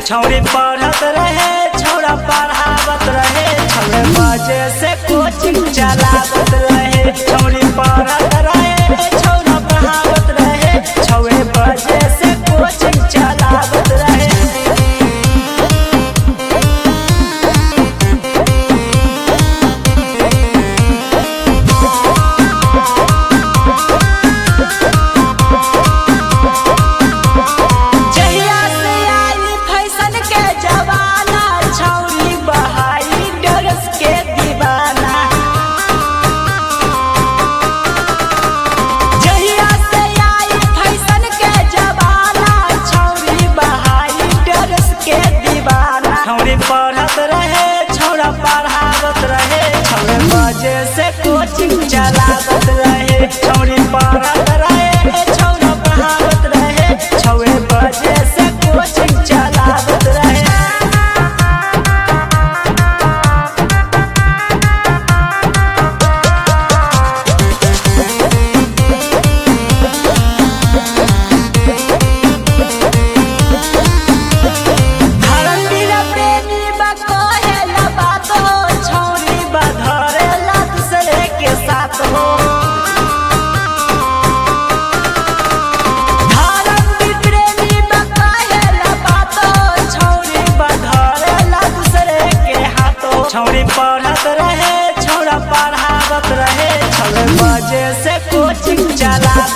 छौरी पढ़त रहे छौरा पढ़ावत रहे छौरे बजे से कोचिंग चलावत रहे छौरी पढ़त रहे छौरा पढ़ावत रहे छौरे बजे से कोचिंग चलावत रहे जहिया से आई फैशन के जमाना छौरी बहाई डरस के दीवाना जहिया से आई फैशन के जमाना छौरी बहाई डरस के दीवाना छौरी पढ़त रहे छौरा पढ़ावत रहे छौरे बजे से कोचिंग चलावत रहे छौरी पढ़त रहे छौरा पढ़ावत रहे छौरे बजे से कोचिंग चलावत रहे धरतीरा प्रेमी बा कहेला बात हो छौरी बा धरेला दूसरे के साथ हो धरती प्रेमी बा कहेला बात हो छौरी बा धरेला दूसरे के हाथ हो छौरी पढ़त रहे छौरा पढ़ावत रहे छौरे बजे से कोचिंग चला